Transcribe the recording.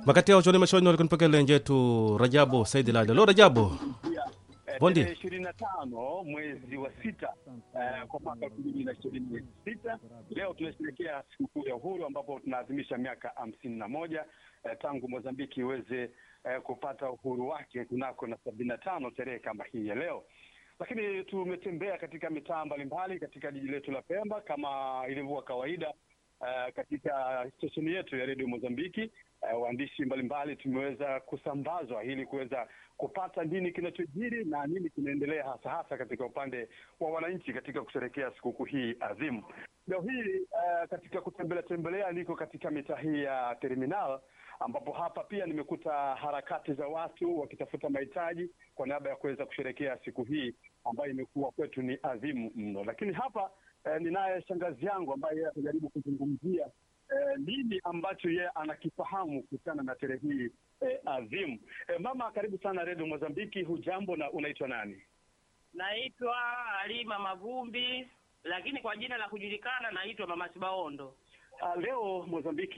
makati yao choni mashoni walikunipokele njetu rajabu saidi lale lo rajabu Bondi. tarehe ishirini na tano mwezi wa sita eh, kwa mwaka elfu mbili na ishirini na sita leo tunasherehekea sikukuu ya uhuru ambapo tunaadhimisha miaka hamsini na moja eh, tangu Mozambiki iweze eh, kupata uhuru wake kunako na sabini na tano tarehe kama hii ya leo lakini tumetembea katika mitaa mbalimbali katika jiji letu la Pemba kama ilivyokuwa kawaida uh, katika stesheni yetu ya redio Mozambiki. Uh, waandishi mbalimbali tumeweza kusambazwa ili kuweza kupata nini kinachojiri na nini kinaendelea hasa hasa katika upande wa wananchi katika kusherehekea sikukuu hii adhimu. Leo hii uh, katika kutembelea tembelea niko katika mitaa hii ya terminal ambapo hapa pia nimekuta harakati za watu wakitafuta mahitaji kwa niaba ya kuweza kusherehekea siku hii ambayo imekuwa kwetu ni adhimu mno. Lakini hapa eh, ninaye shangazi yangu ambaye yeye atajaribu kuzungumzia eh, nini ambacho yeye anakifahamu kuhusiana na sherehe hii eh, adhimu. Eh, mama, karibu sana redio Mozambiki. Hujambo na unaitwa nani? Naitwa Halima Mavumbi, lakini kwa jina la kujulikana naitwa Mama Sibaondo. Uh, leo Mozambiki